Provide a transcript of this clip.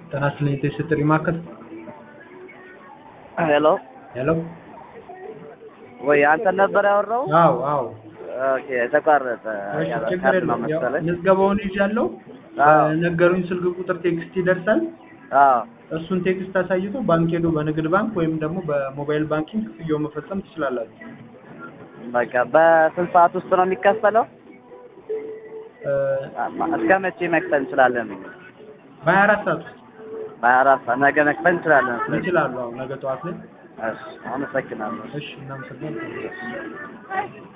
ጤና ይስጥልኝ የጥሪ ማዕከል ሄሎ ሄሎ ወይ አንተን ነበር ያወራው? አዎ አዎ ኦኬ ተቋረጠ። እሺ ችግር ካርድ ነው የለውም ያው መሰለኝ። ምዝገባውን ይዣለሁ አዎ ነገሩኝ ስልክ ቁጥር ቴክስት ይደርሳል አዎ እሱን ቴክስት አሳይቶ ባንክ ሄዶ በንግድ ባንክ ወይም ደግሞ በሞባይል ባንኪንግ ክፍያው መፈጸም ትችላላችሁ በቃ በስንት ሰዓት ውስጥ ነው የሚከፈለው? እ፣ እስከ መቼ መክፈል እንችላለን? በሀያ አራት ሰዓት ውስጥ በሀያ አራት ሰዓት ነገ መክፈል እንችላለን። ስለዚህ ይችላሉ አዎ ነገ ጠዋት ላይ እሺ አመሰግናለሁ። እሺ እናመሰግናለን